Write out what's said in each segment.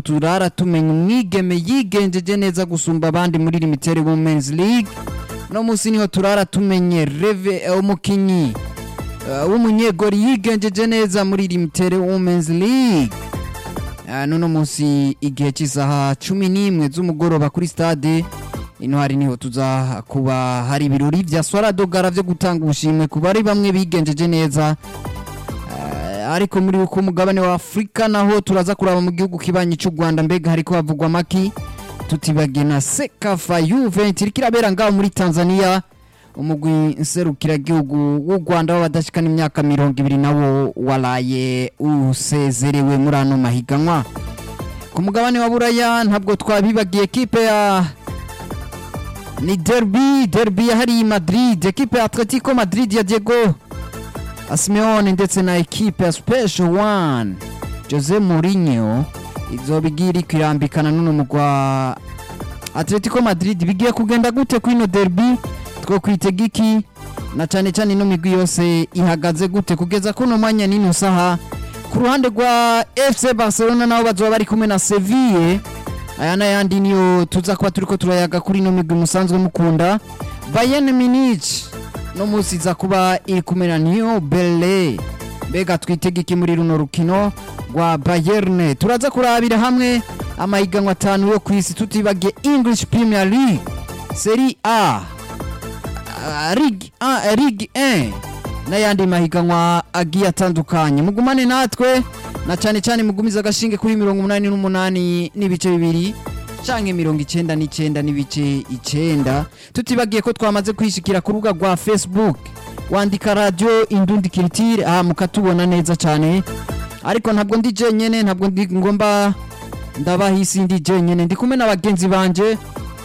turara tumenya umwigeme yigenjeje neza gusumba abandi muri limitere women's league no munsi niho turara tumenye reve eh, umukinyi eh, w'umunyegori yigenjeje neza muri limitere women's league Ah, nuno munsi igihe cy'isaha cumi n'imwe z'umugoroba kuri stade ino hari niho tuza kuba hari ibirori vya swaradogara vyo gutanga ubushimwe ku bari bamwe bigenjeje neza Eh, ariko muri uko umugabane wa afurika naho turaza kuraba mu gihugu kibanyi cy'u rwanda mbega hariko havugwa amaki tutibagiye na sekafa yuventus iriko irabera ngaho muri tanzania umugwi nserukiragihugu w'u rwanda w'abadashikana imyaka mirongo ibiri nawo waraye usezerewe muri ano mahiganwa ku mugabane wa buraya ntabwo twabibagiye ekipe ya ni derby derby yahariye madrid ekipe ya atletico madrid ya diego Simeone ndetse na ekipe ya Special One Jose Mourinho izoba igiye iriko irambikana n'uno mugwa Atletico Madrid bigiye kugenda gute kwino derby two kwitega iki na cyane cyane ino migwi yose ihagaze gute kugeza kuno mwanya n'ino saha ku ruhande rwa FC Barcelona nabo bazoba bari kumwe na Seville aya n'ayandi niyo tuza kuba turiko turayaga kuri ino migwi musanzwe mukunda Bayern Munich no munsi iza kuba iri kumwe na New Berlin mbega twitega iki muri runo rukino rwa Bayern turaza kurabira hamwe amahiganwa atanu yo ku isi tutibagiye English Premier League Serie A ah, Ligue 1 Ligue 1 n'ayandi mahiganwa agiye atandukanye mugumane natwe na cyane cyane mugumiza agashinge kuri mirongo umunani n'umunani n'ibice bibiri canke mirongo icenda n'icenda n'ibice icenda tutibagiye ko twamaze kwishikira ku rubuga rwa facebook wandika radio indundi kiritire aha mukatubona neza cyane ariko ntabwo ndi jenyene ntabwo ndi ngomba ndabahisi ndi jenyene ndi kumwe n'abagenzi banje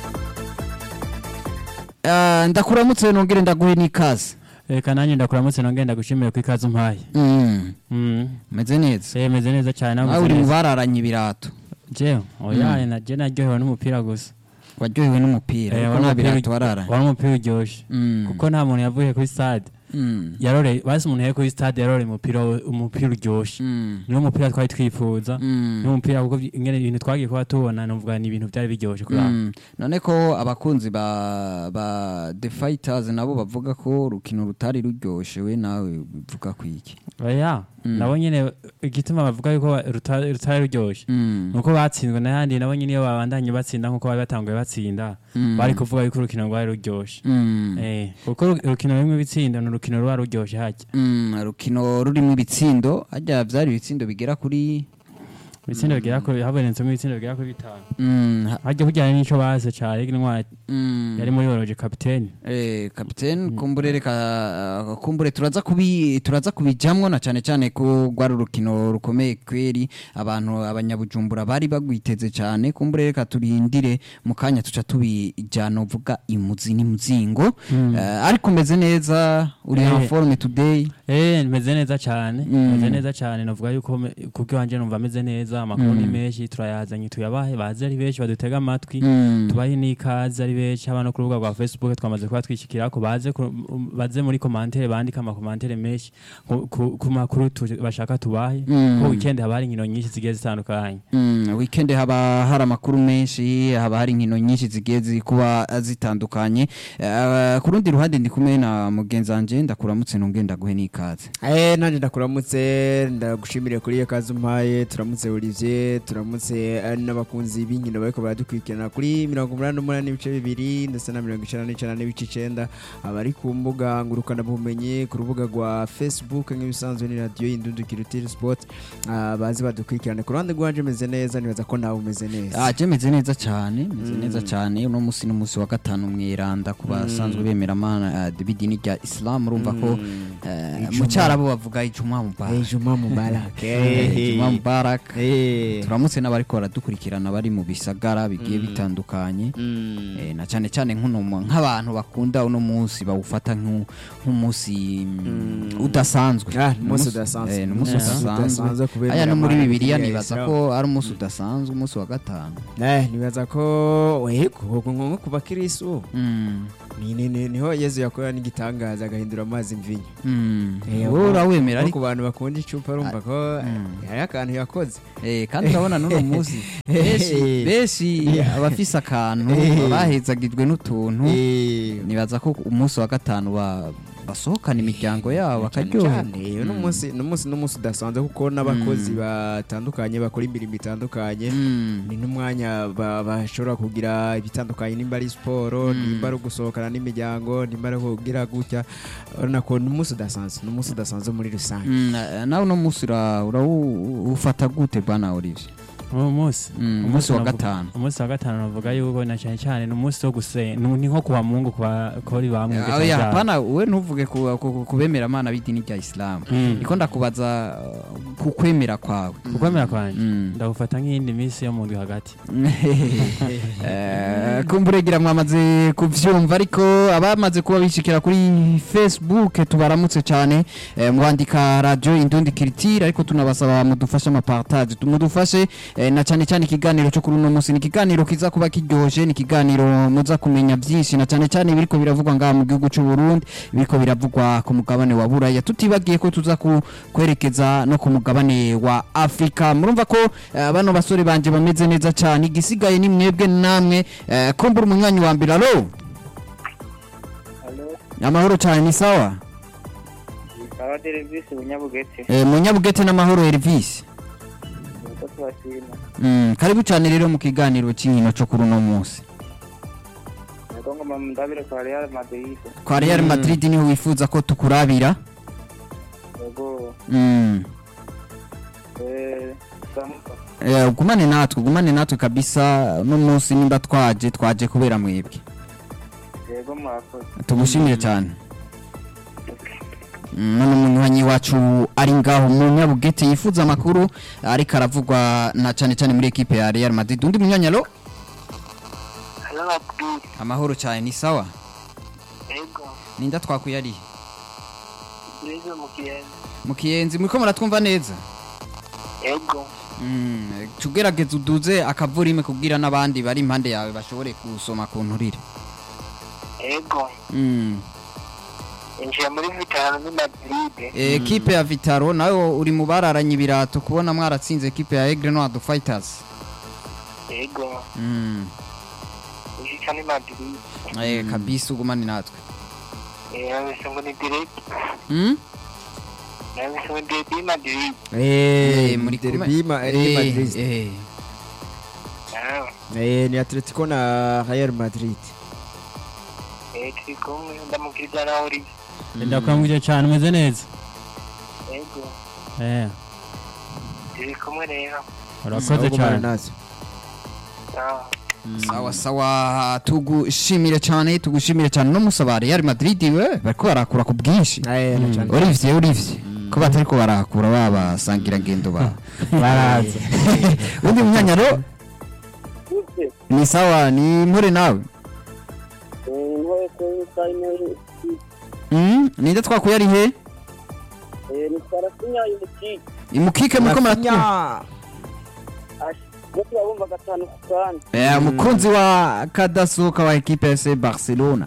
Ah, ndakuramutse nongere ndaguhe n'ikaze reka nanjye ndakuramutse nongenda gushimira ko ikaze umpaye Mm, Mm. meze neza Eh, meze neza cyane nawe nawe umeze uri mu neza. bararanye ibirato jewe oya naje naryohewe n'umupira gusa waryohewe n'umupira Eh, ariko wari nta umupira birato uryo- wararanye wari umupira uryoshye Mm. kuko nta muntu yavuye kuri stade Mm. yarore basi umuntu yavuye kuri stade yarore umupira umupira uryoshye Mm. niwo mupira twari twifuza Mm. niwo mupira kuko ingene ibintu twagiye kuba tubona numvuga ni ibintu byari biryoshye kuri Mm. none ko abakunzi ba ba the fighters nabo bavuga ko urukino rutari ruryoshe we nawe bivuga ku iki oya Mm. nabo nyene igituma bavuga yuko ruta- rutari ruryoshye Mm. nuko batsinzwe n'ayandi nabo nyene iyo babandanye batsinda nkuko bari batanguye batsinda Mm. bari kuvuga yuko urukino rwari ruryoshe Mm. Eh, kuko uru- urukino rumwe bitsinda ni urukino ruba ruryoshe hajya Mm, urukino rurimo ibitsindo hajya byari ibitsindo bigera kuri ibitsindo bigera kuri habonetsemo ibitsindo bigera kuri bitanu Mm, ha- hajya kujyana n'ico baze ca Ligue Noire mm. yari muri oroje kapiteni Eh, kapitene kumbure reka kumbure turaza kubi turaza kubijamwo na cyane cyane ko rwari urukino rukomeye kweri abantu abanyabujumbura bari bagwiteze cyane kumbure reka turindire mu kanya tuca tubijana uvuga imuzi n'imuzingo Eh, ariko umeze neza uri Eh. en forme today Eh, meze neza cyane Mm. meze neza cyane navuga yuko me- kubwo wanje numva meze neza amakuru ni menshi turayazanye tuyabahe baze ari benshi badutega amatwi Mm. tubahe n'ikaze ari benshi haba no ku rubuga rwa facebook twamaze kuba twishyikirako baze ku- baze muri komantere bandike amakomantere menshi ku- ku ku makuru tu- bashaka tubahe Mm. ko weekend haba hari inkino nyinshi zigiye zitandukanye Mm, weekend haba hari amakuru menshi haba hari inkino nyinshi zigiye ziri kuba zitandukanye Eh, ku rundi ruhande ndi kumwe na mugenzi wanje ndakuramutse nongeye ndaguhe n'ikaze Eh nanjye ndakuramutse ndagushimire kuri iyo kazi umpaye turamutse Olivier turamutse eh, n'abakunzi b'inkino bariko baradukurikirana kuri mirongo umunani n'umunani n'ibice bibiri ndetse na mirongo icenda n'icenda n'ibice icenda abari ku mbuga ngurukanabumenyi ku rubuga rwa Facebook nk'ibisanzwe ni radiyo y'indundu kirutiri sport ah, bazi badukurikirane ku ruhande rwanje meze neza nibaza ko nawe umeze neza aje meze neza cyane meze Mm. neza cyane uno munsi n'umunsi wa gatanu mwiranda ku basanzwe bemera amana b'idini rya Islam urumva ko eh, mu Ijuma. cyarabu bavuga ijuma Eh, mubarak Juma Mubarak Eh, ijuma mubarak Eh. turamutse n'abariko baradukurikirana bari mu bisagara bigiye bitandukanye Mm. Eh, na cyane cyane nk'uno mu- nk'abantu bakunda uno munsi bawufata nk'u- nk'umunsi mm, udasanzwe Ah, ni umunsi Umunsi- udasanzwe. eh, ni umunsi Yeah. udasanzwe Udasanzwe kubera aya no muri Imana bibiliya ya nibaza Islam. ko ari umunsi udasanzwe umunsi wa gatanu Eh, nibaza ko wego nko ku bakirisu Mm. Ni- ni- ni- niho yezu yakora n'igitangaza agahindura amazi mvinyo Mm. Eh, wowe urawemera Nko ariko ku bantu bakunda icupa urumva ko Mm. hari akantu yakoze Eh, kandi urabona n'uno munsi benshi benshi abafise akantu Eh. bahezagijwe n'utuntu Eh, nibaza ko umunsi wa gatanu ba- basohokana imiryango yabo bakaryoha cyane uno munsi uno munsi n'umunsi udasanzwe kuko n'abakozi batandukanye bakora imirimo itandukanye Mm. ni n'umwanya ba- bashobora kugira ibitandukanye nimba ari siporo nimba ari ugusohokana n'imiryango nimba ari kugira gutya urabona ko ni umunsi udasanzwe ni umunsi udasanzwe muri rusange Mm, na- nawe uno munsi ura- urawufata gute bwana Olivier uwo munsi Mm, umunsi wa navuga- gatanu. umunsi wa gatanu navuga yuko na cyane cyane ni umunsi wo gusenga ni nko kuwa mungu kwa kori bamwe Ah, oya, hapana we ntuvuge ku, ku, ku, kubemera amana b'idini rya isilamu Mm. niko ndakubaza uh, ku kwemera kwawe ukwemera kwanjye Mm. ndagufata nk'iyindi minsi yo mu ndwi hagati Eh, kumburegira mwamaze kuvyumva ariko abamaze kuba bishikira kuri facebook tubaramutse cyane eh, mwandika radio indundi kiritire ariko tunabasaba mudufashe amapartage mudufashe eh, na cyane cyane ikiganiro cyo kuri uno munsi ni ikiganiro kiza kuba kiryoje ni ikiganiro muza kumenya byinshi na cyane cyane biriko biravugwa ngaha mu gihugu cy'u Burundi biriko biravugwa ku mugabane wa Buraya tutibagiye ko tuza ku- kwerekeza no ku mugabane wa Afrika murumva ko eh, bano basore banje bameze neza cyane igisigaye ni mwebwe namwe eh, kumbura umunywanyi wa mbere alo Halo, amahoro cyane ni sawa sawa Derevisi Bunyabugete. eh, munyabugete n'amahoro Elvis Nuko tubashima. mm, karibu cyane rero mu kiganiro cy'inkino cyo kuri uno munsi Nuko ngoma mundabire kwa Real Madrid. kwa Real Madrid niho wifuza ko tukurabira Nuko mm. eh samuka. Eh, ugumane natwe ugumane natwe kabisa uno munsi nimba twaje twaje kubera mwebwe Yego mwakoze. tugushimire cyane Mm, none umunywanyi wacu ari ngaho mu nyabugete yifuza amakuru ariko aravugwa na cyane cyane muri ekipe ya Real Madrid undi munywanyi alo Halo Madrid. amahoro cyane ni sawa Yego. ninda twakuye ari Derevisi mukiyenzi. mu kiyenzi muriko muratwumva neza Yego. Mm, tugerageza uduze akavurime kubwira n'abandi bari impande yawe bashobore gusoma ku nturire Yego. Mm. Injiye muri vitano ni Madrid. Eh, ekipe ya Vitaro nawe uri mu bararanye ibirato kubona mwaratsinze ekipe ya Aigle Noir Fighters Yego. mm. Injiye ni Madrid. eh, kabisa ugumane natwe Eh, nabise ngo ni direct. mm? Nabise ngo ni Madrid. Eh, muri derby ma- eh, eh, Madrid. eh. Ah. Eh, ni atletico na real madrid Eh, turi kumwe ndamukiriza na Olivier. ndakwambuje cyane umeze neza Yego. eh Turi kumwe rero. urakoze Ahubwo cyane mbana natwe. Sawa. sawa sawa tugushimire cyane tugushimire cyane no musaba Real Madrid we bariko barakura ku bwinshi Eh, na cyane. Olivier Olivier ko batari ko barakura babasangira ngendo ba baraza undi munyanyaro Ute. ni sawa ni mpore nawe Eh, nhoye ko sayine mm? ninde twakuye ari he Eh, ni Sarasinya imukiki. imukike muriko muratwumva Rafinha. Yo turabumva gatanu ku kandi. Eh, umukunzi wa kadasohoka wa ekipe ya FC Barcelona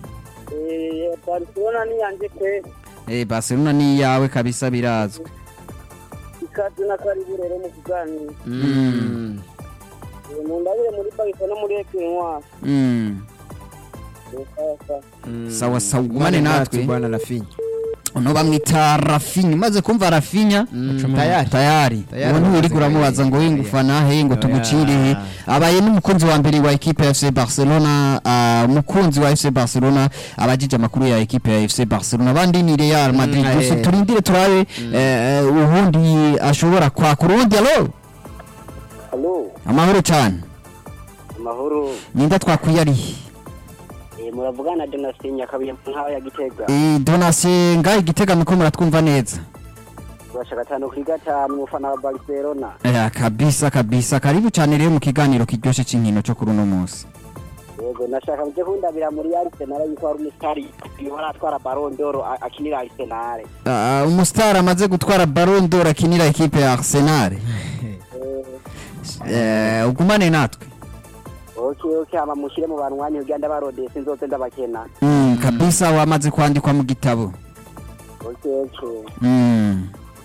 Eh, Barcelona ni yanje kwe. eh, Barcelona ni iyawe kabisa birazwi Ikaze na karibu rero mu kiganiro. Mm. Eh, Mundabire muri Barca no muri Equinoir. mm. Eh, sawa sawa. Mm. Sawa, sawa, ugumane natwe. bwana Rafinha. uno bamwita Rafinha umaze kumva Rafinha Mm, tayari tayari Tayari ubu nturi amaze kuramubaza ngo kuyaya. wingufana he ngo Oya. tugucire he abaye n'umukunzi wa mbere wa ekipe ya FC Barcelona ah, umukunzi wa FC Barcelona abajije amakuru ya ekipe ya FC Barcelona abandi ni Real Madrid Mm, gusa eh. turindire turabe eh, eh, ubundi ashobora kwakura ubundi alo Halo, amahoro cyane amahoro. ninda twakwiye ari he? Eh, muravugana na Donatien Nyakabuye mu ntara ya Gitega. Eh, Donatien ngaho igitega miko muratwumva neza Basha gatanu kuri gatanu umufana wa Barcelona. Eh, kabisa kabisa karibu cyane rero mu kiganiro kiryoshye cy'inkino cyo kuri uno munsi Yego, nashaka muje kundabira muri Arsenal yuko hari umusitari yahora atwara Ballon d'Or a- akinira Arsenal. Ah, umusitari amaze gutwara Ballon d'Or akinira ekipe ya Arsenal Eh, Eh, ugumane natwe okay okay hama mushire mu banwanyi kugira ndabarode sinzoze ndabakena Mm, kabisa wamaze kwandikwa mu gitabo okay okay Mm.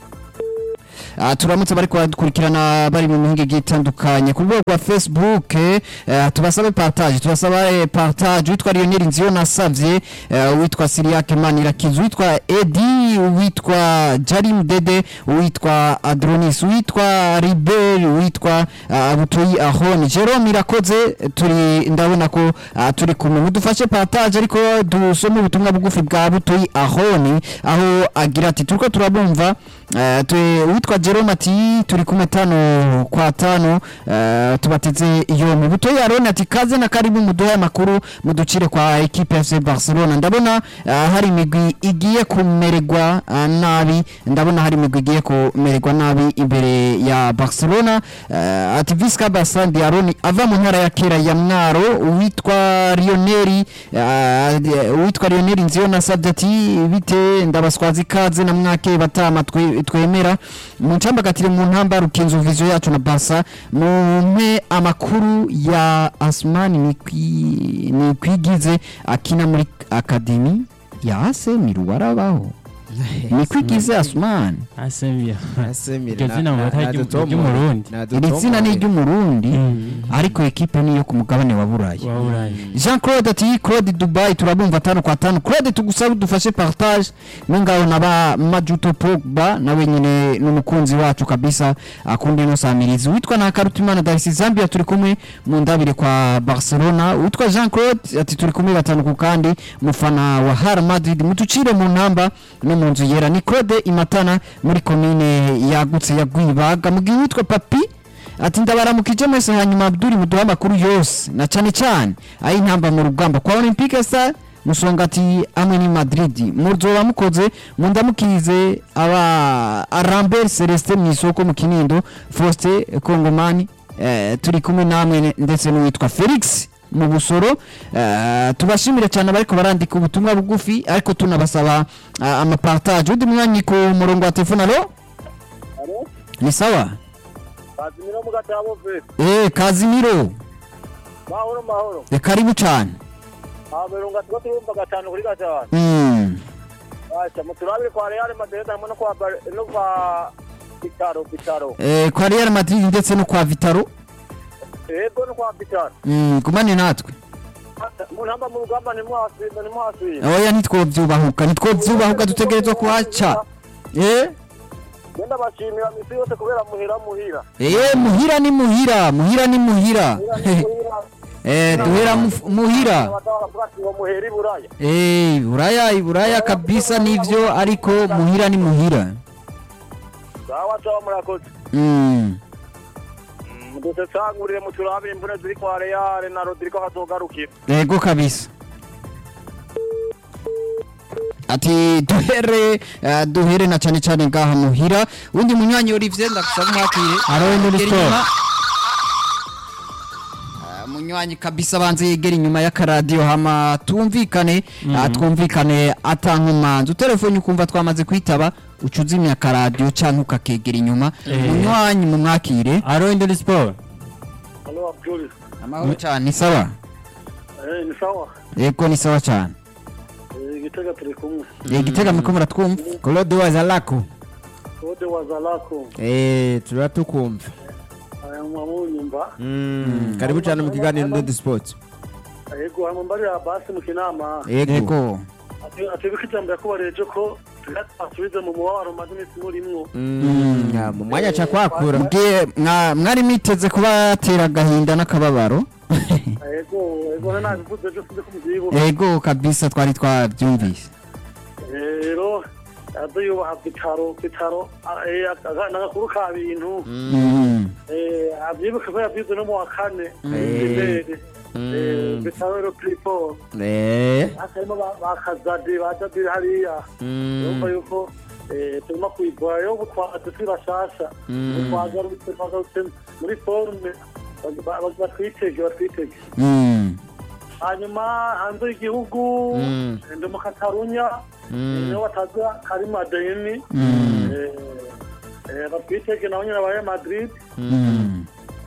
Ah, turamutse bariko baradukurikirana bari mu mihinga igiye itandukanye ku rwego rwa facebook eh, tubasabe partage tubasaba eh, partage witwa lionel nziyo nasavye eh, uwitwa siriake manirakiza uwitwa edi uwitwa jarim dede uwitwa adronis uwitwa ribel uwitwa ah, butoyi ahoni jerome irakoze turi ndabona ko ah, turi kumwe mudufashe partage ariko dusome ubutumwa bugufi bwa butoyi ahoni aho agira ati turiko turabumva eh, tu- uwitwa jerome ati turi kumwe tano kwa tano eh, tubateze iyo mu butoyi aroni ati kaze na karibu muduhe amakuru muducire kwa ekipe fc barcelona ndabona eh, hari imigwi igiye kumererwa eh, nabi ndabona hari imigwi igiye kumererwa nabi imbere ya barcelona eh, ati visca basandi aroni ava mu ntara ya kera ya mwaro uwitwa lioneri eh, uwitwa lioneri nziyo nasabye ati bite ndabaswaza ikaze na mwake batama twe- twemera muncambagatire mu ntamba rukinzo vizo yacu na barsa mumpe amakuru ya asmani Nikwi- nikwigize akina muri akademi ya asemi ruwarabaho nikwigize asmani asemia Asemire, Iryo na- zina mu na- batari na ry'u- Dutomo. ry'umurundi. Na iri Dutomo. zina ni iry'umurundi ariko ekipe niyo ku mugabane wa burayi waburaye jean claude ati claude dubai turabumva tano kwa tano claude tugusabe udufashe partage nongaho na ba majuto pogba nawe nyine n'umukunzi wacu kabisa akunda ino samirizi witwa na karutimana darisi zambia turi kumwe mu ndabire kwa barcelona witwa jean claude ati turi kumwe batanu ku kandi mufana wa har madrid mutucire mu ntamba no mu nzu yera ni claude imatana muri komine yagutse ya gwibaga mu gihe witwa papi ati ndabaramukije mwese hanyuma abduri muduha amakuru yose na cyane cyane ayi intamba mu rugamba kwa olympique star musonga ati amwe ni madrid muzoba mukoze mundamukize aba arambert celestin mu isoko mu kinindo faustin kongomani eh, turi kumwe namwe ne- ndetse n'uwitwa felix mu busoro eh, tubashimire cyane abariko barandika ubutumwa bugufi ariko tunabasaba ah, amapartage undi mwanya ku murongo wa telefone alo alo ni sawa bazimira mu gatabo ve eh kazimiro mahoro mahoro Eh, karibu cyane amerunga tuba turumva gatanu kuri gatanu Mm. acha muturabire kwa Real Madrid hamwe no kwa Bar- no kwa Vitaro Vitaro Eh, kwa Real Madrid ndetse no kwa Vitaro ego no kwa Vitaro mm, gumane natwe mu ntamba mu rugamba ntimwasubira ntimwasubira oya ntitwovyubahuka ntitwovyubahuka dutegerezwa kuhaca eh genda bashimira misi yose kubera muhira muhira eh muhira ni muhira muhira ni muhira eh duhera muf- muhira baravuga ati ngo muhera iburaya eh buraya iburaya kabisa nivyo ariko muhira ni muhira sawa sawa murakoze mm. muduse cangurire muturabire imvune ziri kwa Real na Rodrigo hazogarukira ego kabisa ati duhere uh, duhere na cyane cyane ngaha muhira undi munywanyi Olivier ndagusaba mwakire Aroni muri Yegera store. inyuma. Ah, munywanyi kabisa banze yegera inyuma y'akaradiyo hama tumvikane ah, twumvikane atankumanzi utelefone ukumva twamaze kwitaba uca uzimya akaradiyo cyangwa ukakegera inyuma Eh. munywanyi mumwakire aro induri sport Halo Abdul amahoro cyane ni sawa eh ni sawa yego ni sawa cyane igitega turi kumwe igitega muriko muratwumva Claude Wazalako ode wazalako eh tuba tukumva aya mwamunyumva Mm, karibu cyane mu kiganiro Ndodi Sport ego hama mbari basi mu kinama yego yego atebeka ijambo yakubareje ko asubize mu mubabaro maze iminsi murimwo Mm, ah, mu mwanya aca kwakura Mbwiye, mwa- mwari miteze kuba yatera agahinda n'akababaro ego ego nabivuze ejo sinzi ko mubyibuka yego kabisa twari twabyumvise rero azo yubaha bitaro bitaro n'agakuru ka bintu Mm. Eh, abyibuka ko yabyize no mu wa kane Eh. Eh, bitaro rero piripo eh harimo ba- ba kazade ba jabiri hariya urumva yuko eh, turimo kuyigora rero ubu twaje turi bashasha Ubu twagarutse twagarutse muri forume ba- ba- batwitege batwitege Mm. hanyuma hanze y'igihugu Mm. ndi mu katarunya niho bataza karima adeni Mm. batwitege nabo nyine abaye madrid Mm.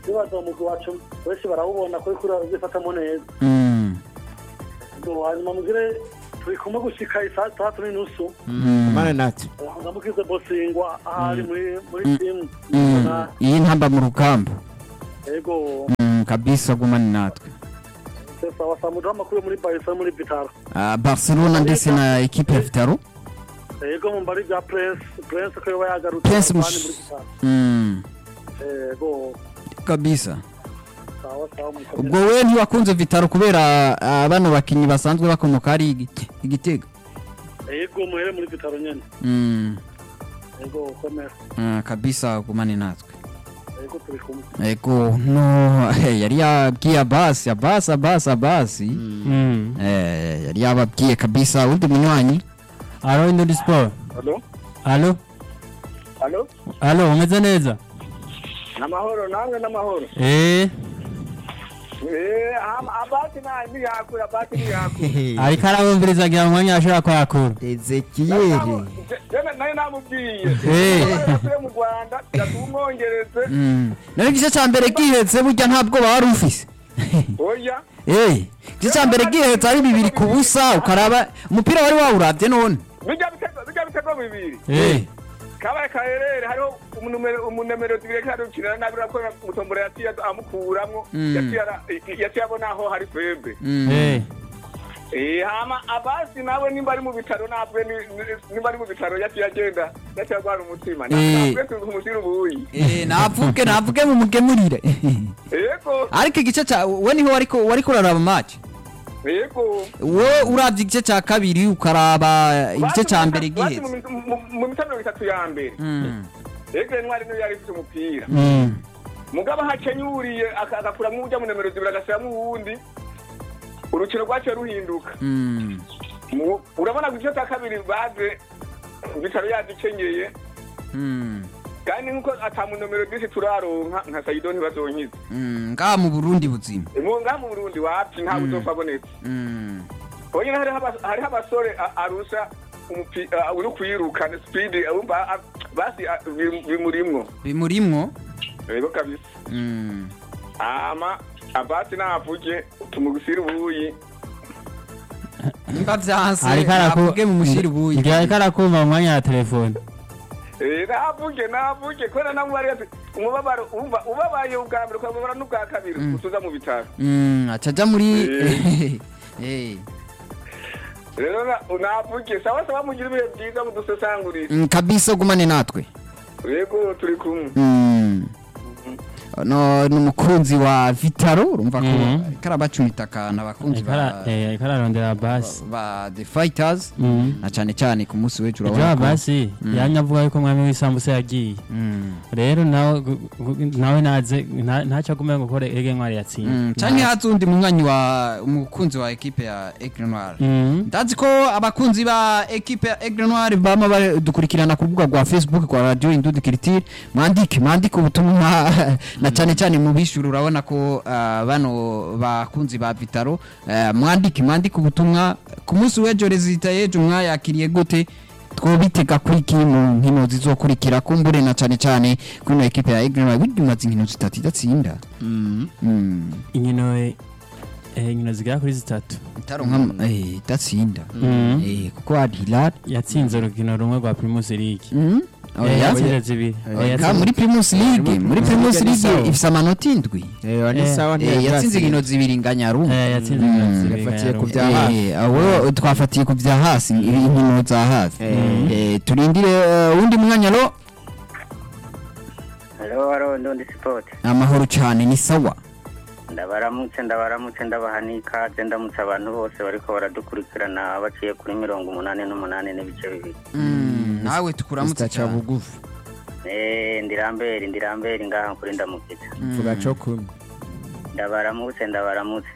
bibaza umugwi wacu benshi barawubona ko uriko urazifatamo neza Mm. Ngo hanyuma mugire turi kumwe gushika isaa tatu n'inusu Mm. mana natwe ndamukize bosingwa ahari muri muri timu Mm. iyi ntamba mu rugamba yego Mm, kabisa gumane natwe sawa saa muduha amakuru yo muri barisa muri vitaro Ah, barcelona ndetse na ekipe ya vitaro yego mu mbari bya prince prince ko yoba yagarutse Prince abandi Mush- muri vitaro Mm. yego kabisa sawa sawa mukomeze. ubwo we ntiwakunze vitaro kubera ah, bano bakinnyi basanzwe bakomoka hari igi- igitego yego muhere muri vitaro nyene Mm. yego komera Ah, kabisa gumane natwe yego turi kumwe ego no eh, yari yabwiye abasi abasi abasi abasi Mm. Eh, yari yababwiye kabisa undi munywanyi alo indundi sport halo alo halo alo umeze neza namahoro nange namahoro eh eh abati na ni yakura abati ni yakura ariko arabumviriza agira ngo umwanya ashobora kwakura ezekiyeri jene nayo namubwiye Eh. yakuye mu rwanda yatumwongereze Mm. nawe igice cya mbere gihetse burya nta bwoba wari ufise oya Eh, igice cya mbere gihetse ari bibiri ku busa ukaraba umupira wari wawurabye none bijya bitego bijya bitego bibiri eh kabaye kaherere hariho umunumero umunumero zibiri kandi ukinira nabi urako mutombora yaciye amukuramwo Mm. yaciye ara- yaciye abona aho hari febe Mm. eh Eh, hama abasi nawe nimba ari mu bitaro nabwe ni- ni- nimba ari mu bitaro yaciye agenda yaciye agwana umutima Eh. nabwe tumushyira ubuyi Eh, navuge navuge mu mugemurire yego ariko igice cya we niho wariko wariko uraraba match yego we uravye igice cya kabiri ukaraba igice cya mbere Basi mu gihetse mi- mu- mu mitano mirongo itatu ya mbere Mm. yego intwari niyo yari ifite umupira mm. mugabo hakenyuriye aka- agakuramwo uwujya mu nomero zibiri agashyiramo uwundi urukino rwaciye ruhinduka Mm. Mu- urabona ku gice cya kabiri baze bitaro yadikenyeye Mm. kandi nkuko ata mu nomero zisi turaronka nka sayido ntibazonkiza Mm. ngaha mu burundi buzima ngaha mu burundi wapi nta buzofa abonetse Mm. honyine hariho aba- hariho abasore a- arusha umupi- a- uri kwiruka ni sipidi wumva a- basi a- bi- bimurimwo bimurimwo rero kabisa Mm. ama abasi navuge tumugusira ubuyi nimba vyanse ariko araku navuge mu mushiri ubuyi ngira ariko arakumva mu mwanya wa telefone Eh, navuge navuge kubera namubari ati umubabaro umva ubabaye ubwa mbere ukababara n'ubwa kabiri utuza mu bitaro Mm, aca aja muri Eh. rero na- navuge sawa sawa mugira ibihe byiza mudusesangurire Mm, kabisa gumane natwe yego turi kumwe Mm. no ni umukunzi wa vitaro urumva ko Mhm. ariko arabacumita akantu abakunzi ariko ara- ba eh, ariko ararondera basi ba the fighters Mm. na cyane cyane ku munsi w'ejo ejo urabona ko basi yamye avuga yuko umwami w'isambusa yagiye Mm. rero nawe gu- gu- nawe naze nta- ntacyo agomba gukora ege ntwari yatsinze Mm, canke haza undi munywanyi wa umukunzi wa ekipe ya Aigle Noir Mm. ndazi ko abakunzi ba ekipe ya Aigle Noir bama badukurikirana ku rubuga rwa Facebook rwa Radio Indundi Culture mwandike mwandike ubutumwa na cyane cyane mu bishuru urabona ko ah, bano bakunzi ba Vitaro eh, mwandike mwandike ubutumwa ku munsi w'ejo rezita y'ejo mwayakiriye gute twobitega kuri iki mu nkino zizokurikira kumbure na cyane cyane kuri ino ekipe ya Aigle Noir burya imaze inkino zitatu idatsinda Mm. inkino eh, inkino zigera kuri zitatu itaronka eh idatsinda Mm. eh kuko hari Hilal yatsinze urukino rumwe rwa primus league mm Eh, oya yatsinze zibiri Eh, Eh, Ka yatsinze- muri Primus League muri Primus League ni sawa. League ifise amanota indwi Eh, ni Eh, sawa Eh, ntiyari yatsinze yatsinze. inkino zibiri nganyaro Eh, yatsinze Mm. inkino zibiri Yafatiye ku nganyaro. bya hafi. Eh, awo twafatiye ku bya hasi inkino za hafi Eh. Eh, turindire eh, uwundi mwanya ro halo halo ndundi sipoti amahoro cyane ni sawa ndabaramutse ndabaramutse ndabaha n'ikaze ndamutse abantu bose bariko baradukurikirana baciye kuri mirongo umunani n'umunani n'ibice bibiri Mm, nawe tukuramutse Mr. cyane Cabugufi Eh, ndiramberi ndiramberi ngaha kuri ndamukitse mvuga co kumwe ndabaramutse ndabaramutse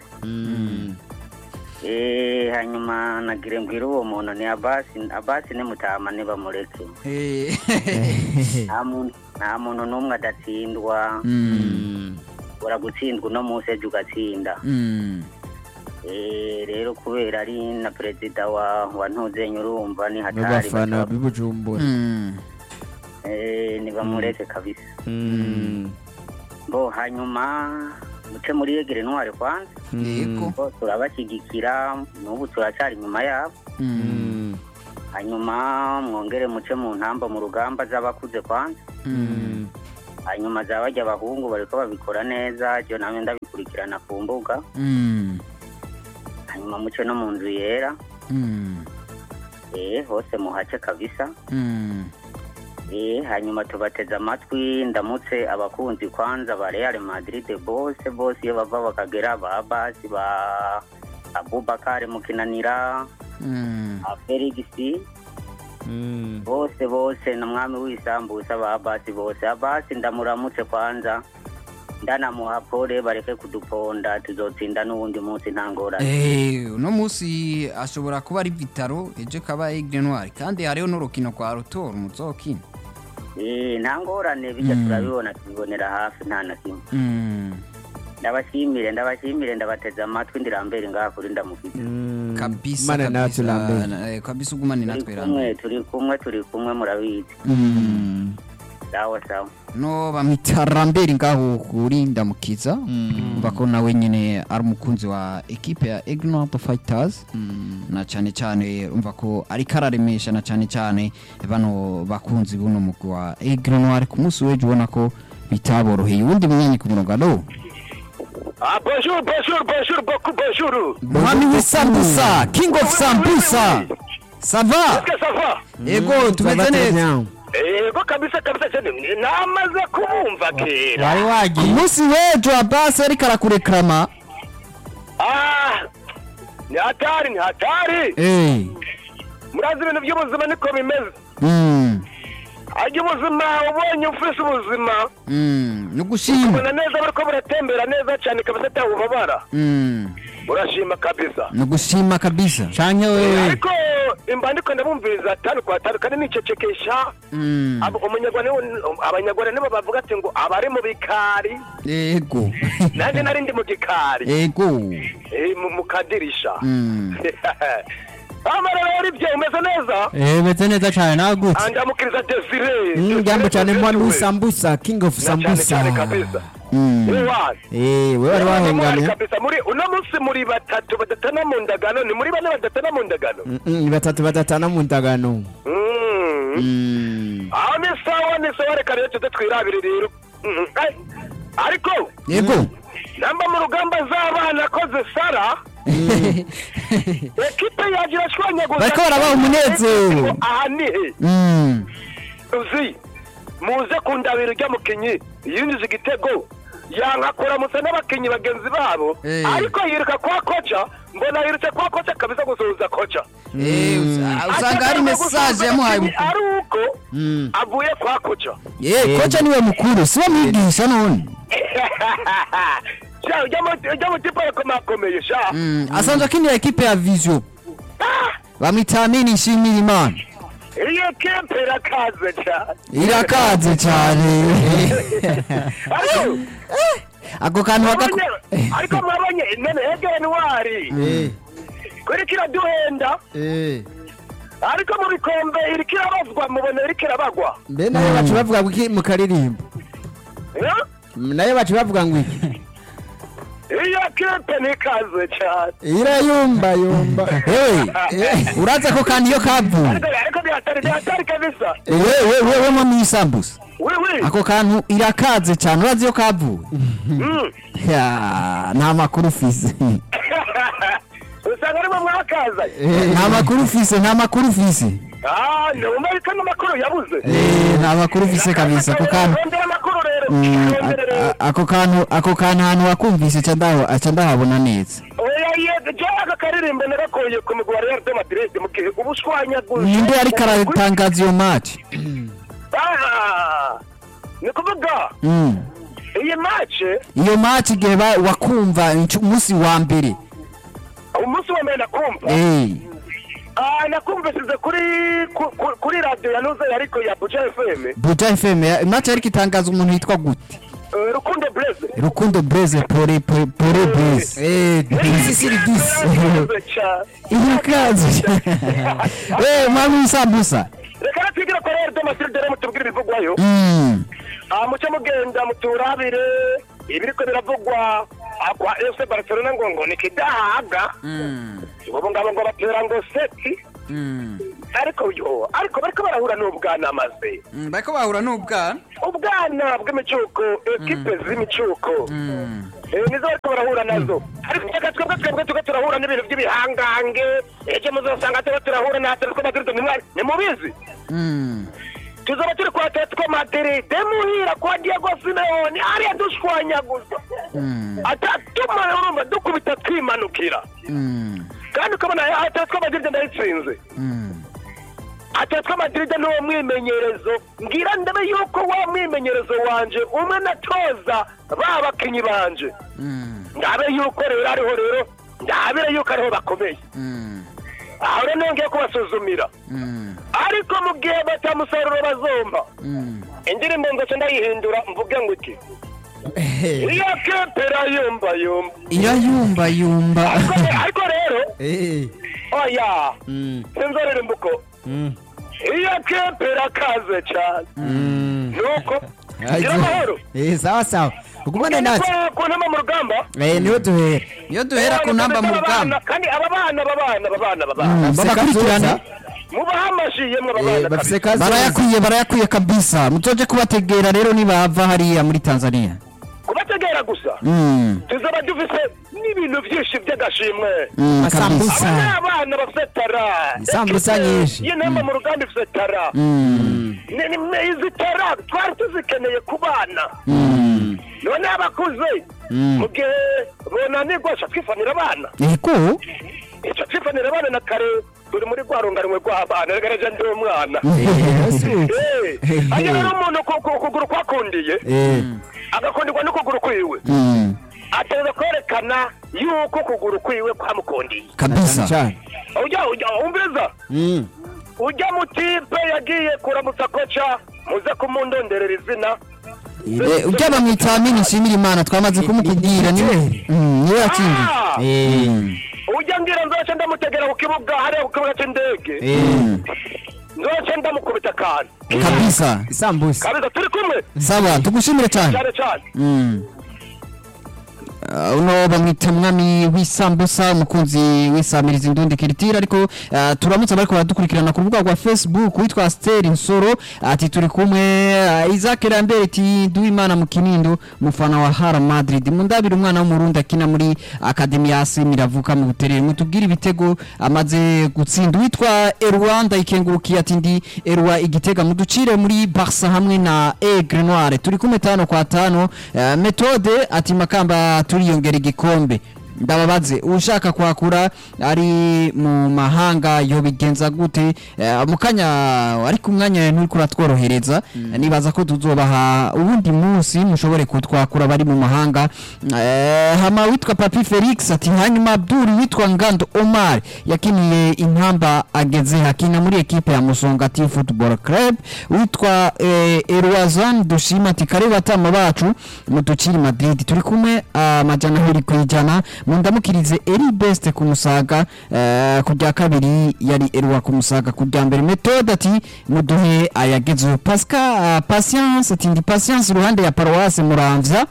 Eh, hanyuma nagire mbwira uwo muntu ni abasi abasi ni mutama nibamureke Eh. nta muntu nta muntu n'umwe adatsindwa Mm, ura gutsindwa uno munsi ejo ugatsinda mm. Eh, rero kubera ari na perezida wa wa ntuzenye urumva ni hatari n'abafana basaba- b'ibujumbura Mm. Eh, nibamureke kabisa Mm. bo hanyuma muce muri yegere ntwari kwanza yego bo turabashyigikira n'ubu turacyari inyuma yabo Mm. hanyuma mwongere muce mu ntamba mu rugamba z'abakuze kwanza Mm. hanyuma za bajya abahungu bariko babikora neza byo namwe ndabikurikirana ku mbuga Mm. hanyuma muce no mu nzu yera Mm. eh hose muhace kabisa Mm. eh hanyuma tubateze amatwi ndamutse abakunzi kwanza ba Real Madrid bose bose iyo bava bakagera ba basi ba Abubakar Mukinanira Mm. a Felix bose bose na mwami w'isambusa ba basi bose abasi ndamuramutse kwanza ndanamuha pole bareke kuduponda tuzotsinda n'uwundi munsi nta ngorane Eh, uno munsi ashobora kuba ari vitaro ejo kaba Aigle Noir kandi hariho n'urukino kwa Rotor muzokina eh nta ngorane bijya Mm. turabibona tubibonera hafi nta na kimwe Mm. ndabashimire ndabashimire ndabateze amatwi ndirambere ngaha kuri ndamufite kabisa Mana natwe kabisa, Lambert. na- eh, kabisa ugumane turi natwe kumwe Lambert. turi kumwe turi kumwe murabizi Mm. sawa sawa no bamwita Lambert ngaho kuri ndamukiza umva ko nawe nyine ari umukunzi wa ekipe ya Aigle Noir Fighters na cyane cyane umva ko ariko araremesha na cyane cyane bano bakunzi buno mugwi wa Aigle Noir ku munsi w'ejo ubona ko bitaboroheye uwundi munyanyi ku murongo alo Ah, bonjour, bonjour, bonjour, beaucoup bonjour. Mwami w'isambusa king of sambusa sava Est-ce que ça va? ego tumeze neza Ego kabisa kabisa cyane namaze kubumva kera. wari ku wagiye munsi w'ejo abasi ariko arakurekrama Ah, ni hatari ni hatari. Eh, Murazi ibintu by'ubuzima niko bimeze. mm, Ajya ubuzima ubonye ufise ubuzima mm, ni ugushima ubona neza bariko buratembera neza cyane kabisa atawubabara. Mm, Urashima kabisa. ni ugushima kabisa canke wewe Ariko imba ndiko ndabumviriza atanu kwa atanu kandi nicecekesha Mm, Abo- umunyarwanda nibo- abanyarwanda nibo bavuga ati ngo abari mu bikari ego nanjye nari ndi mu gikari ego Eh, mu- mu kadirisha Mm, amara rero ibyo umeze neza eh meze neza cane nagutse andamukiriza desire Mm, jambo cyane mwami w'isambusa king of cyane sambusa cyane kabisa mm, Ni wazi. Eh, we wari Ni wahengamye kabisa muri uno munsi muri batatu badatana mu ndagano ni muri bane badatana mu ndagano Mm, mm, ni batatu badatana mu ndagano Mm. mm. aho ni sawa ni sawa reka rero tuze twirabire rero Mm, ay, ariko ego namba mu rugamba z'abana akoze sara ekipe yagira shwanyaguza Bariko barabaha umunezero. aha ni he Mm, uzi muze kundabira ujya mukinyi yinjiza igitego yankakuramutsa n'abakinyi bagenzi babo Eh. ariko yiruka kwa koca mbona yirutse kwa koca kabisa gusuhuza koca eh, usa- usanga hari mesaje yamuhaye Abakinyi mukuru ari uko Mm. avuye kwa koca Eh, kocha niwe mukuru siwe mwigisha none sha ujya mu- ujya mu kipe yakomakomeye sha Mm, asanzwe akinira ekipe ya vision bamwita amini nshimira imana iyo kipe irakaze cyane irakaze cyane ariko ako kantu bagako mwabonye- ariko mwabonye none egeni wari Eh, kuri kiraduhenda eh. ariko mu bikombe iriko irabazwa mubona iriko irabagwa mbe nayo bacu bavuga ngo iki mu karirimbo Eh? nayo bacu bavuga ngo iki iyo kipe ntikaze cyane irayumba yumba Hey, urazi ako kantu iyo kavuye ariko ariko bihatari bihatari kabisa wewe wewe mo mwisambusa wiwi ako kantu irakaze cyane urazi iyo kavuye Ya, nta makuru ufise usanga arimo mwakaza nta makuru ufise nta makuru ufise ah numva ko amakuru yabuze Eh, nta makuru ufise kabisa ako kantu rondera amakuru rero Mm, rondera a- rero a- ako kantu ako kantu ahantu wakumvise ca ndaho aca ndahabona neza oya ye je aka karirimbo nagakoye ku mugwi wa Real de Madrid mu gihe ubushwanyaguzi ninde ariko aratangaza iyo match Ah, ni kuvuga Mm. iyi match iyo match igihe ba- wakumva incu- umunsi wa mbere umunsi wa mbere nakumva Eh, Ah, nakumvisize kuri ku- ku- kuri radio ya Nuze ariko ya Buja FM buja fm ya- match ariko itangaza umuntu yitwa gute Eh, Rukundo Blaze rukundo breze pore pore pore breze Eh, disi siri disi Yarakoze cyane. irakaze Eh, mwami w'isambusa reka natwigira kwa Real de Madrid rero mutubwire ibivugwayo Mm. ah, muce mugenda muturabire ibiriko biravugwa ah, kwa fc barcelona ngo ngo nikidahaga Mm, ubu ngabo ngo batera ngo seti mm, ariko yo ariko bariko barahura n'ubwana maze mm, bariko bahura n'ubwana ubwana bw'imicuko ekipe z'imicuko Mm, Eh, nizo bariko barahura nazo ariko reka twebwe twebwe tuge turahura n'ibintu by'ibihangange ejo muzosanga tuba turahura na atletico madrid nimwa- nimubizi mm, tuzaba turi kwa atletico madrid muhira kwa diego simeoni ariya dushwanyaguza mm, atatuma urumva dukubita twimanukira mm, kandi ukabona atletico madrid ndayitsinze mm. atletico madrid ni uwo mwimenyerezo mbwira ndabe yuko wa mwimenyerezo wanje umwe natoza ba bakinyi banje Mm, ndabe yuko rero ariho rero ndabire yuko ariho bakomeye mm, aho rero nongeye kubasuzumira mm, ariko mu gihe batamusaruro bazomba mm. indirimbo nzoce ndayihindura mvuge ngo iki Eh, iyo kepera yumva yumva irayumbayumba ariko ariko rero eh, oya mm, sinzorere imbuko mm, iyo kepera kaze cyane mm. nuko Ayo. gira amahoro Eh, sawa sawa ugumane natwe ku ntama mu rugamba Eh, niho duhera iyo duhera ku ntamba mu rugamba kandi aba bana aba bana aba bana aba bana Mm, Bafise babakurikirana kazoza. mubahe amashyi yemwe aba Eh, bana bafise kabisa. kazoza. barayakwiye barayakwiye kabisa mutoje kubategera rero nibava hariya muri tanzania kubategera gusa Mm, tuzaba dufise n'ibintu byinshi by'agashimwe mm, Masambusa. kabisa. aba ni abana bafite tara Isambusa nyinshi. iyi ntamba mu rugamba ifite tara Mm, Ni- ni- izi tara twari tuzikeneye ku bana mm, none abakuze mm. mu gihe bonanirwa ca twifanira abana eko ico twifanira abana na kare turi muri rwa runganwe rw'abana reka naje ndi umwana Eh, hanyuma rero umuntu ku- ku- ukuguru kwakundiye Eh, agakundirwa n'ukuguru kwiwe Mm, ateza kwerekana yuko ukuguru kwiwe kwamukundiye kabisa cyane ujya ujya wumviriza Mm, ujya mu kipe yagiye kuramutsa koca muze kumundonderera izina Eh, ujya bamwita amini nshimira imana twamaze kumukubwira niwe Mm, niwe yatsindiye Ah! eh, Mm, ujya ngira nzoce ndamutegera ku kibuga hariya ku kibuga cy'indege eh, mm, nzoce ndamukubita akantu kabisa isambusa kabisa turi kumwe sawa tugushimire cyane cyane cyane Mm. Uh, uno bamwita umwami w'isambusa umukunzi w'isamiriza indundi kiritira ariko uh, turamutse bariko baradukurikirana ku rubuga rwa facebook witwa steri nsoro ati turi kumwe uh, isaac rambere ati duwimana mu kinindo mufana wa hara madrid mundabira umwana w'umurundi akina muri akademi ya asi miravuka mu buterere mutubwire ibitego amaze gutsinda uwitwa erwa ndayikengurukiye ati ndi erwa igitega muducire muri barca hamwe na aigle noire turi kumwe tano kwa tano uh, metode ati makamba turiyongera igikombe ndababaze ushaka kwakura ari mu mahanga yobigenza gute Eh, mu kanya ariko umwanya nturi kuratworohereza nibaza ko tuzobaha uwundi munsi mushobore kutwakura bari mu mahanga Eh, hama witwa papi felix ati hanyuma abduri witwa ngando omar yakiniye intamba ageze hakina muri ekipe ya musongati football club witwa eh, erwazan dushima ati kare batama bacu mutukiri madrid turi kumwe amajana abiri ku ijana mundamukirize eri best ku musaga eh, ku rya kabiri yari erwa ku musaga ku rya mbere metode ati muduhe ayagezeho pascal patience ati ndi patience iruhande ya paroisse muramvya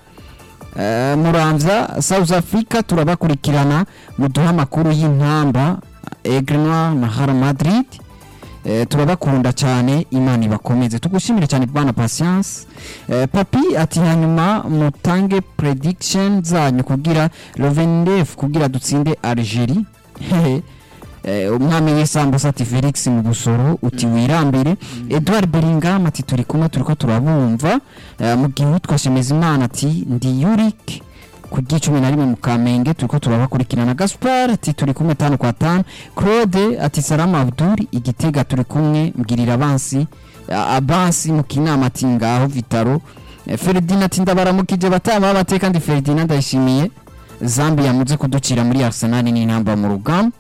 Eh, muramvya south africa turabakurikirana muduhe amakuru y'intamba egrenoir na hara madrid Eh, turabakunda cyane imana ibakomeze tugushimire cyane bwana patience eh, papi ati hanyuma mutange prediction zanyu kugira lovendef kugira dutsinde algerie Hehe. Eh, umwami w'isambusa ati felix mu busoro uti wirambire edouard beringam ati turi kumwe turiko turabumva Eh, mu gihe witwa shemezimana ati ndi yurik ku gicumi na rimwe mu kamenge turiko turabakurikirana gaspar ati turi kumwe tanu kwa tanu claude ati salama abdul igitega turi kumwe mbwirira abansi eh, abansi mu kinama ati ngaho vitaro Eh, ferdinand ati ndabaramukije batama b'amateka ndi ferdinand ndayishimiye zambi yamuze kuducira muri arsenal n'intamba mu rugamba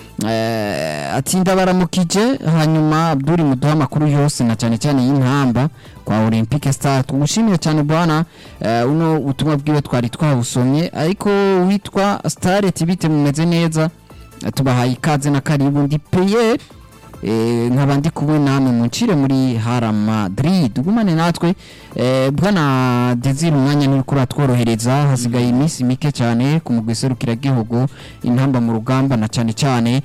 Eh, ati ndabaramukije hanyuma abduri muduha amakuru yose na cyane cyane y'intamba kwa olympique star tumushimire cyane bwana eh, uno ubutumwa bwiwe twari twabusomye ariko witwa star ati bite mumeze neza Eh, tubahaye ikaze na karibu ndi peyeri eh, nkaba ndi kumwe namwe muncire muri hara madrid gumane natwe eh, bwana desire umwanya ni kuri atworohereza hasigaye iminsi mike cyane ku mugwi serukiragihugu intamba mu rugamba na cyane cyane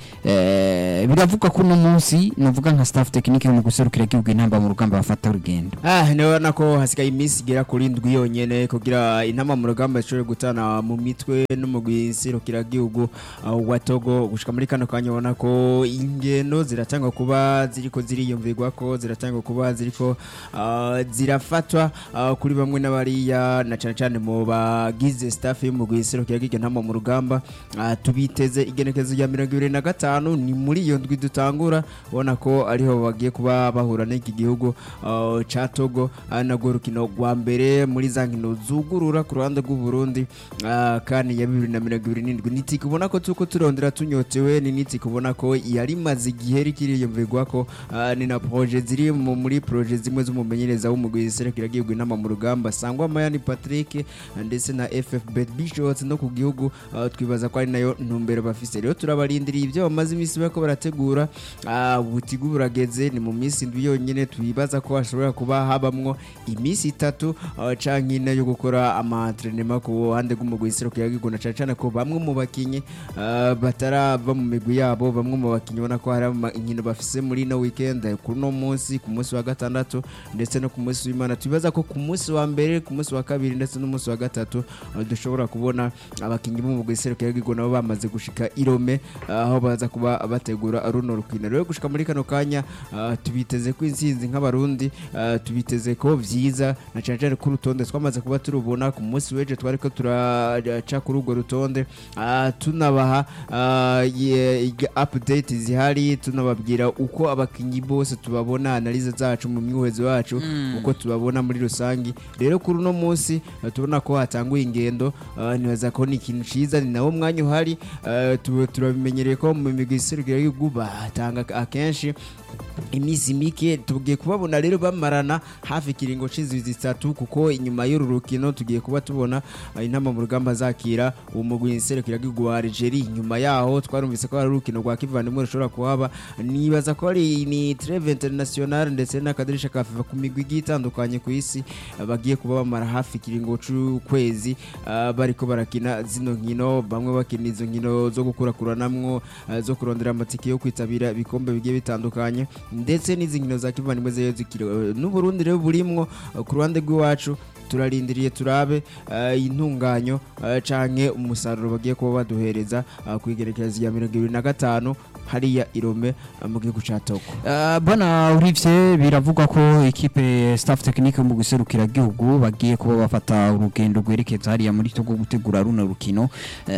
eh, biravuga ko uno munsi nuvuga nka staff tekinike mu guserukiragihugu intamba mu rugamba bafata urugendo Ah, nabona ko hasigaye iminsi igera kuri ndwi yonyene kugira intama mu rugamba zishobore gutana mu mitwe n'umugwi serukiragihugu uh, wa Togo gushika muri kano kanya ubona ko ingendo ziratangwa kuba ziriko ziriyumvirwa ko ziratangwa kuba ziriko uh, zirafatwa uh, kuri bamwe n'abariya na cyane cyane mu bagize staff y'umugwi serukiragihugu intama mu rugamba uh, tubiteze igenekezo rya mirongo ibiri na gatanu ni muri iyo ndwi dutangura ubona ko ariho bagiye kuba bahura n'iki gihugu uh, ca Togo uh, nagwo rukino rwa mbere muri za nkino zugurura ku ruhande rw'u Burundi uh, kandi ya bibiri na mirongo ibiri n'indwi niti kubona ko tuko turondera tunyotewe ni niti kubona ko yari maze igihe rikiriyumvirwa ko uh, ni na projet ziri mu- muri projet zimwe z'umumenyereza w'umugwi serukiragihugu inama mu rugamba sangwa Mayani Patrick uh, ndetse na FFB Bishots no ku gihugu uh, twibaza ko ari nayo ntumbero bafise rero turabarindiriye ibyo bamaze iminsi bariko barategura uh, butigu burageze ni mu minsi indwi yonyine twibaza ko hashobora kuba habamwo iminsi itatu uh, canke ine yo gukora amatrenema ku ruhande rw'umugwi serukiragihugu na cane cane ko bamwe mu bakinyi uh, batarava mu migwi yabo bamwe mu bakinyi ubona ko hari ama- inkino bafise muri no weekend kuri uno munsi ku munsi wa gatandatu ndetse no ku munsi w'imana twibaza ko ku munsi wa mbere ku munsi wa kabiri ndetse n'umunsi wa gatatu uh, dushobora kubona abakinyi b'umugwi serukiragihugu nabo bamaze gushika irome uh, aho baza kuba bategura runo rukino rero gushika muri kano kanya uh, tubiteze ko intsinzi nk'abarundi uh, tubiteze ko vyiza na cane cane ko urutonde twamaze kuba turubona ku munsi w'ejo twariko turaca kuri urwo rutonde uh, tunabaha uh, ye- iga- update zihari tunababwira uko abakinyi bose tubabona analize zacu mu myuhezi wacu uko tubabona muri rusangi rero kuri uno munsi uh, tubona ko hatanguye ingendo uh, nibaza ko ni ikintu ciza ni nawo mwanya uhari uh, tu- turabimenyereye ko mu migwi iserukiragihugu batanga akenshi iminsi mike tugiye kubabona rero bamarana hafi ikiringo c'inzwi zitatu kuko inyuma y'uru rukino tugiye kuba tubona uh, intama mu rugamba zakira uwo mugwi nserukiragihugu wa Algeria inyuma yaho twarumvise ko hari urukino rwa kivandimwe rushobora kuhaba nibaza ko ari ni treve international ndetse n'akadirisha ka FIFA ku migwi igiye itandukanye ku isi uh, bagiye kuba bamara hafi ikiringo c'ukwezi uh, bariko barakina zino nkino bamwe bakina izo nkino zo gukurakuranamwo uh, zo kurondera amatike yo kwitabira ibikombe bigiye bitandukanye ndetse n'izi nkino za kivandimwe zeyo zikiri n'uburundi rero burimwo uh, ku ruhande rw'iwacu turarindiriye turabe uh, intunganyo uh, canke umusaruro bagiye kuba baduhereza uh, ku igerekereza rya mirongo ibiri na gatanu hariya irome uh, mu gihugu ca Togo Uh, bwana urivye biravugwa ko ikipe staff technique mu guserukira gihugu bagiye kuba bafata urugendo rwerekeza hariya muri Togo gutegura runo rukino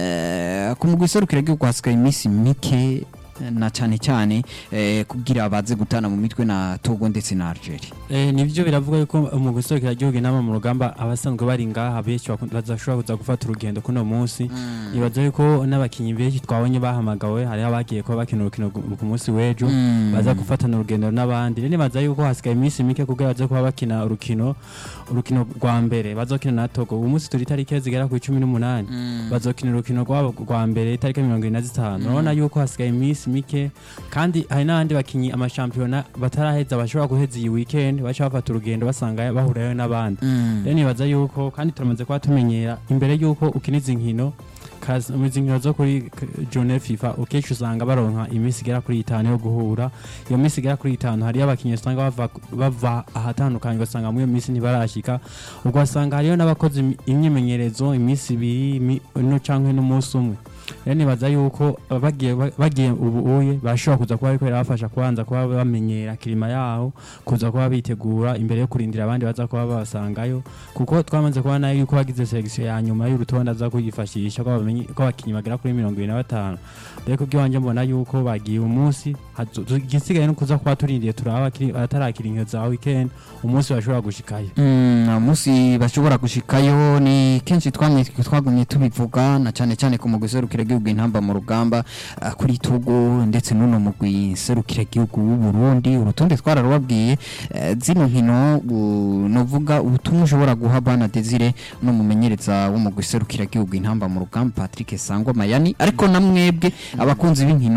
uh, ku mu guserukira gihugu hasigaye iminsi mike na cyane cyane eh, kugira baze gutana mu mitwe na Togo ndetse na Algeria Eh, nivyo biravuga yuko mu guserukira igihugu inama mu rugamba abasanzwe bari ngaha benshi baku- bazashobora kuza gufata urugendo kuno munsi nibaza yuko n'abakinyi benshi twabonye bahamagawe hariho abagiye kuba bakina urukino gu- ku munsi w'ejo Mm. baza gufatana urugendo n'abandi rero nibaza yuko hasigaye iminsi mike kugira baze kuba bakina urukino urukino rwa mbere bazokina na Togo uyu munsi turi itariki zigera ku icumi n'umunani bazokina urukino rwabo rwa mbere itariki mirongo ine na zitanu urabona yuko hasigaye iminsi mike kandi hari n'abandi bakinyi amashampiyona bataraheza bashobora guheza iyi weekend baca bafata urugendo basanga bahurayo n'abandi rero nibaza yuko kandi turamaze kuba tumenyera imbere yuko ukina izi nkino kazi- mu izi nkino zo kuri k- journée fifa ukenshi usanga baronka iminsi igera kuri itanu yo guhura iyo minsi igera kuri itanu hariyo abakinnyi usanga bava, bava ahatandukanye ugasanga muri iyo minsi ntibarashika ugasanga hariyo n'abakoze imi- imyimenyerezo iminsi ibiri imi- no canke n'umunsi umwe rero nibaza yuko uh, bagiye bagiye ubu uye bashobora kuza kuba ariko birabafasha kubanza kuba bamenyera kirima yaho kuza kuba bitegura imbere yo kurindira abandi baza kuba babasangayo kuko twamaze kubona yuko bagize selection ya nyuma y'urutonde aza kuyifashisha ko bamenye ko abakinnyi bagera kuri mirongo ibiri na batanu rero kubw'iwanjye mbona yuko bagiye umunsi hazo- igisigaye no kuza kuba turindiye turaba abakiri- abatarakira inkino za weekend umunsi bashobora gushikayo Mm, umunsi bashobora gushikayo ni kenshi twamye twagumye tubivuga na cyane cyane ku mugwi serukiragihugu intamba mu rugamba ah, kuri Togo ndetse n'uno mugwi serukiragihugu w'u Burundi urutonde twararubabwiye eh, zino nkino u- novuga ubutumwa ushobora guha bana Desire no mumenyereza w'umugwi serukiragihugu intamba mu rugamba Patrick Sangwa Mayani ariko na mwebwe abakunzi b'inkino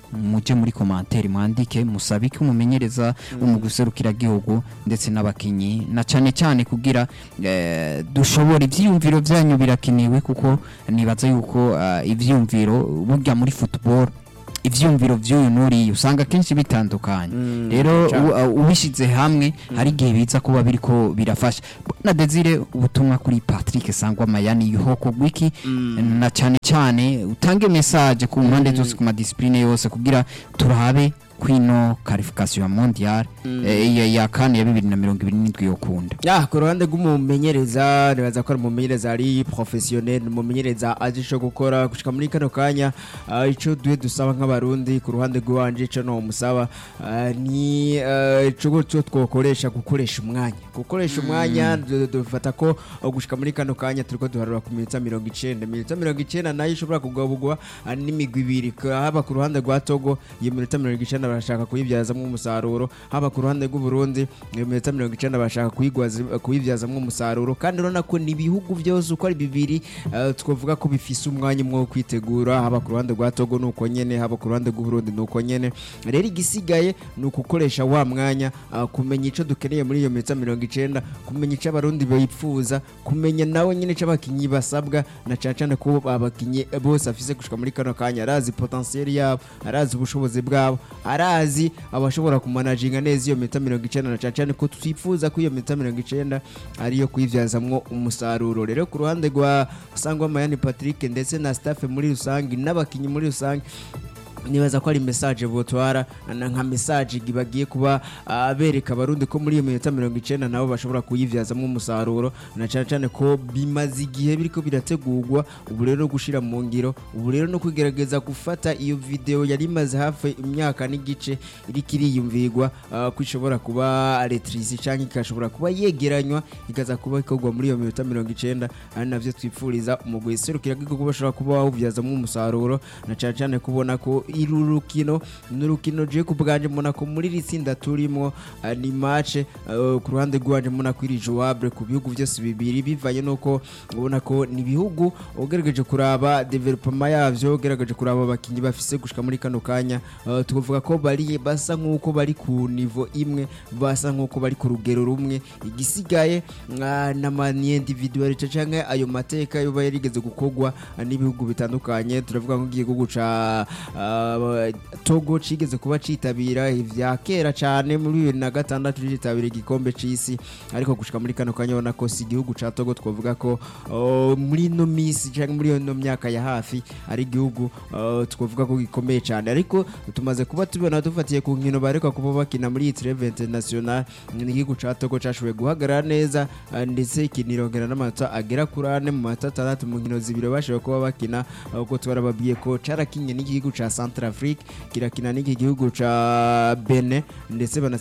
muje muri commentaire mwandike musabike umumenyereza wo mu guserukira gihugu ndetse n'abakinyi na cyane cyane kugira eh, dushobora ivyiyumviro vyanyu birakiniwe kuko nibaza yuko ah, ivyiyumviro burya muri football ivyumviro vy'uyu n'uriya usanga kenshi bitandukanye rero u- uh, ubishize hamwe hari igihe biza kuba biriko birafasha na Desire ubutumwa kuri Patrick Sangwa Mayani yuhoko gwiki na cyane cyane utange message ku mpande zose ku madiscipline yose kugira turabe kwino qualification ya mondial eh, ya, ya kane ya 2027 yokunda ya ku ruhande rw'umumenyereza nibaza ko ari umumenyereza ari professionnel umumenyereza azi ico gukora gushika muri kano kanya ah, ico duhe dusaba nk'abarundi ku ruhande rw'iwanje ico no musaba ah, ni ah, ico gutyo twokoresha gukoresha umwanya gukoresha umwanya du- dufata ko ah, gushika muri kano kanya turiko duharura ku minota mirongo icenda minota mirongo icenda nayo ishobora kugabugwa ah, n'imigwi ibiri Ka- haba ku ruhande rwa togo iyo minota mirongo icenda barashaka kuyibyazamwo umusaruro haba ku ruhande rw'uburundi iyo minota mirongo icenda barashaka kuyigwaza- kuyibyazamwo umusaruro kandi urabona ko ni ibihugu byose uko ari bibiri eh, twavuga ko bifise umwanya umwe wo kwitegura haba ku ruhande rwa togo nuko nyene haba ku ruhande rw'uburundi nuko nyene rero igisigaye ni ukukoresha wa mwanya ah, kumenya ico dukeneye muri iyo minota mirongo icenda kumenya ico abarundi bipfuza kumenya nawe nyene ico abakinyi basabwa na cane cane ko abakinyi bose afise gushika muri kano kanya arazi potentiel yabo arazi ubushobozi bwabo arazi abashobora kumanaginga neza iyo minota mirongo icenda na cane cane ko twifuza ko iyo minota mirongo icenda ariyo kuyivyazamwo umusaruro rero ku ruhande rwa sangwa mayani patrick ndetse na staff muri rusange n'abakinyi muri rusange nibaza ko ari message botwara na nka message bagiye kuba ah, bereka abarundi ko muri iyo minota mirongo icenda nabo bashobora kuyivyazamwo umusaruro na cane cane ko bimaze igihe biriko birategurwa ubu rero gushira mu ngiro ubu rero no kugerageza gufata iyo video yari imaze hafi imyaka n'igice iriko iriyumvirwa ah, ko ishobora kuba retrisi canke ikashobora kuba yegeranywa ikaza kuba ikorwa muri iyo minota mirongo icenda ari navyo twipfuriza umugwi serukira bw'igihugu bashobora kuba wawuvyazamwo umusaruro na cane cane kubona ko iri rukino ni urukino je ku bwanje mbona ko muri iri tsinda turimo ah, ni match eh, ku ruhande rwanje mbona ko iri jouable ku bihugu byose bibiri bivanye nuko ubona ko ni ibihugu ugerageje kuraba development yavyo ugerageje kuraba abakinyi bafise gushika muri kano kanya eh, tuvuga ko bari basa nk'uko bari ku nivo imwe basa nk'uko bari ku rugero rumwe igisigaye ah, n'amani individualite canke ayo mateka yoba yarigeze gukorwa ah, n'ibihugu bitandukanye turavuga nk'igihugu ca ah, Togo cigeze kuba citabira ivya kera cane muri bibiri na gatandatu citabira igikombe c'isi ariko gushika muri kano kanya ubona ko si igihugu ca Togo twavuga ko oh, muri ino misi canke muri ino myaka ya hafi ari igihugu oh, twavuga ko gikomeye cane ariko tumaze kuba tubona dufatiye ku nkino bareka kuba bakina muri iyi treve international ni igihugu ca Togo cashoboye guhagarara neza ah, ndetse kinirongera n'amanota agera kuri ane mu manota atandatu mu nkino zibiri bashoboye kuba bakina ah, kuko twarababwiye ko carakinye n'igihugu ca Centrafrique kirakina n'iki gihugu ca Benin ndetse bana